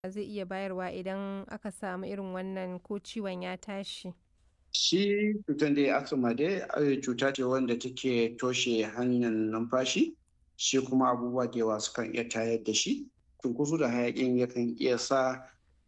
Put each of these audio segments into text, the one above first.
zai iya bayarwa idan aka samu irin wannan ko ciwon ya tashi? Shi cutar dai asma dai cuta ce wanda take toshe hanyar numfashi, shi kuma abubuwa da yawa sukan iya tayar da shi. Cunkoso da hayaƙin yakan iya sa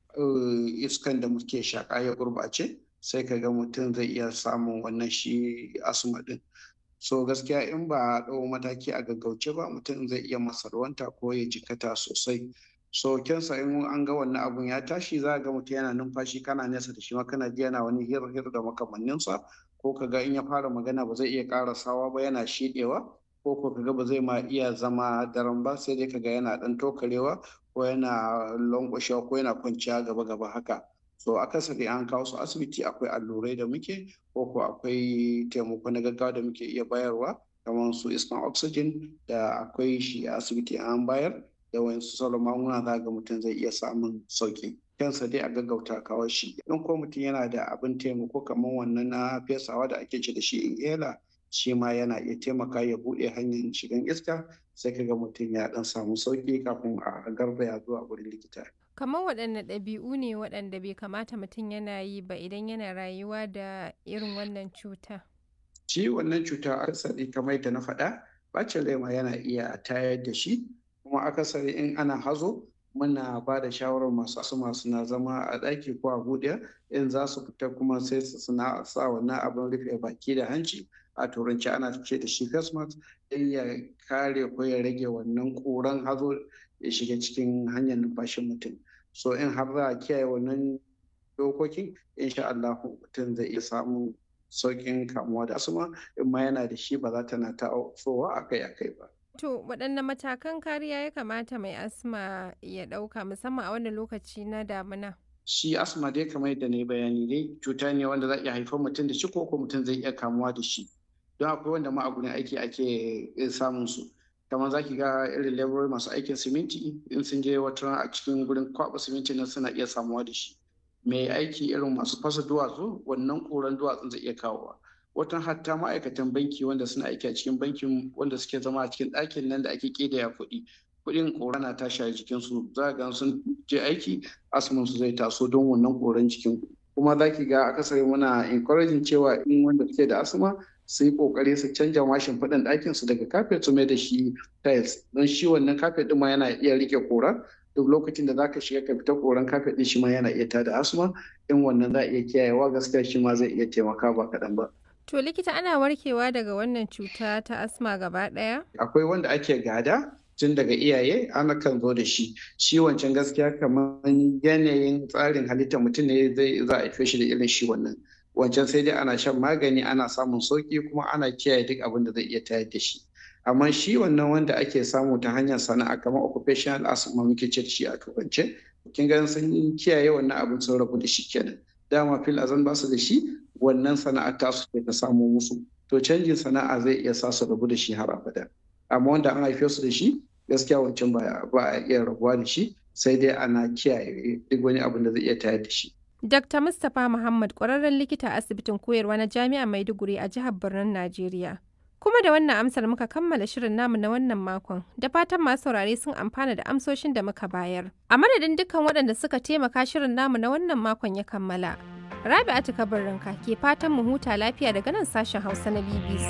iskan da muke shaƙa ya gurɓace, sai ka ga mutum zai iya samun wannan shi asma ɗin. So gaskiya in ba a ɗau mataki a gaggauce ba mutum zai iya masarwanta ko ya jikkata sosai. So kyansa in an ga wannan abun ya tashi za ga mutum yana numfashi kana nesa da shi ma kana ji yana wani hir-hir da makamanninsa ko ka ga in ya fara magana ba zai iya ƙarasawa ba yana shiɗewa ko ko ka ga ba zai ma iya zama daram ba sai dai ka ga yana ɗan tokarewa ko yana lanƙwashewa ko yana kwanciya gaba-gaba haka. So akasari an kawo su asibiti akwai allurai da muke ko ko akwai taimako na gaggawa da muke iya bayarwa kamar su iskan oxygen da akwai shi a asibiti an bayar da wayansu sauran magunguna za ga mutum zai iya samun sauƙi. Kyansa dai a gaggauta kawo shi. In ko mutum yana da abin taimako kamar wannan na fesawa da ake ce da shi inhaler shi ma yana iya taimaka ya buɗe hanyar shigan iska sai ka ga mutum ya ɗan samu sauƙi kafin a garzaya zuwa wurin likita. Kamar waɗanne ɗabi'u ne waɗanda bai kamata mutum yana yi ba idan yana rayuwa da irin wannan cuta? Shi wannan cuta akasari kamar yadda na faɗa ɓacin rai ma yana iya tayar da shi kuma akasari in ana hazo muna ba da shawarar masu asma suna zama a ɗaki ko a buɗe in za su fita kuma sai su suna sa wannan abin rufe baki da hanci a turanci ana ce da shi face mask don ya kare ko ya rage wannan ƙuran hazo ya shiga cikin hanyar numfashin mutum so in har za a kiyaye wannan dokokin insha Allah mutum zai iya samun sauƙin kamuwa da asma in ma yana da shi ba za ta na tasowa akai-akai ba. To waɗanne matakan kariya ya kamata mai asma ya ɗauka musamman a wannan lokaci na damina? Shi asma dai kamar yadda na yi bayani dai cuta ne wanda za iya haifar mutum da shi ko ko mutum zai iya kamuwa da shi. Don akwai wanda ma a gurin aiki ake samun su. kamar za ki ga irin laborori masu aikin siminti in sun je wata a cikin gurin kwaɓa siminti nan suna iya samuwa da shi. Mai aiki irin masu fasa duwatsu wannan ƙuran duwatsun zai iya kawowa. watan hatta ma'aikatan banki wanda suna aiki a cikin bankin wanda suke zama a cikin ɗakin nan da ake ƙidaya kuɗi kuɗin ƙora na tashi a jikinsu za ga sun je aiki asmin su zai taso don wannan ƙoran jikin kuma za ki ga akasari muna encouraging cewa in wanda suke da asma su yi ƙoƙari su canja mashin faɗin ɗakin su daga kafet su mai da shi tiles don shi wannan kafet ɗin ma yana iya rike ƙora duk lokacin da zaka shiga ka fita koran kafet ɗin shi ma yana iya tada asma in wannan za a iya kiyayewa gaskiya shi ma zai iya taimaka ba kaɗan ba. To likita ana warkewa daga wannan cuta ta asma gaba ɗaya? Akwai wanda ake gada tun daga iyaye ana kan zo da shi. Shi wancan gaskiya kamar yanayin tsarin halittar mutum ne zai za a haife shi da irin shi wannan. Wancan sai dai ana shan magani ana samun sauki kuma ana kiyaye duk abin da zai iya tayar da shi. Amma shi wannan wanda ake samu ta hanyar sana'a kamar occupational asthma muke ce da shi a turance. Kin ga sun kiyaye wannan abin sun rabu da shi kenan. Dama fil azan ba su da shi wannan sana'ar tasu ce ta samo musu to canjin sana'a zai iya sa su rabu da shi har abada amma wanda an haife su da shi gaskiya wancan ba a iya rabuwa da shi sai dai ana kiyaye duk wani abin da zai iya tayar da shi Dr. Mustapha Muhammad ƙwararren likita a asibitin koyarwa na Jami'ar Maiduguri a jihar Birnin Najeriya. Kuma da wannan amsar muka kammala shirin namu na wannan makon, da fatan masu saurare sun amfana da amsoshin da muka bayar. A madadin dukkan waɗanda suka taimaka shirin namu na wannan makon ya kammala. Rabi'atu Kabarinka ke fatan mu huta lafiya daga nan sashen Hausa na BBC.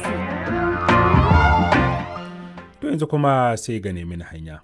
To yanzu kuma sai ga nemi hanya.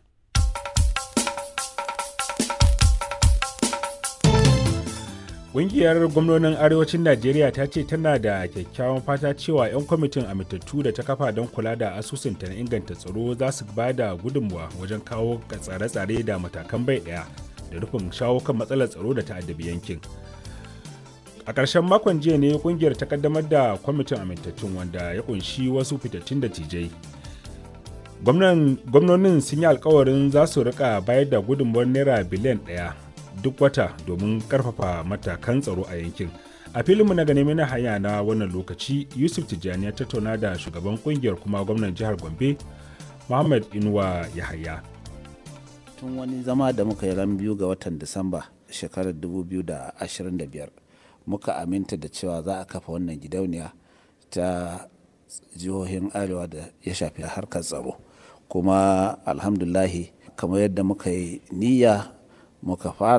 Ƙungiyar gwamnonin Arewacin Najeriya ta ce tana da kyakkyawan fata cewa 'yan kwamitin amintattu da ta kafa don kula da asusunta na inganta tsaro za su ba da gudunmuwa wajen kawo tsare-tsare da matakan bai ɗaya da rufin shawo kan matsalar tsaro da ta'addabi yankin. a ƙarshen makon jiya ne kungiyar ta kaddamar da kwamitin amintattun wanda ya kunshi wasu fitattun dattijai gwamnonin sun yi alkawarin za su rika bayar da gudunmuwar naira biliyan ɗaya duk wata domin karfafa matakan tsaro a yankin a filinmu na gane na hanya na wannan lokaci yusuf tijjani ya tattauna da shugaban kungiyar kuma gwamnan jihar gombe muhammad inuwa yahaya tun wani zama da muka yi ran biyu ga watan disamba shekarar 2025 muka aminta da cewa za a kafa wannan gidauniya ta jihohin arewa da ya shafi harkar tsaro kuma alhamdulahi kamar yadda muka yi niyya muka fara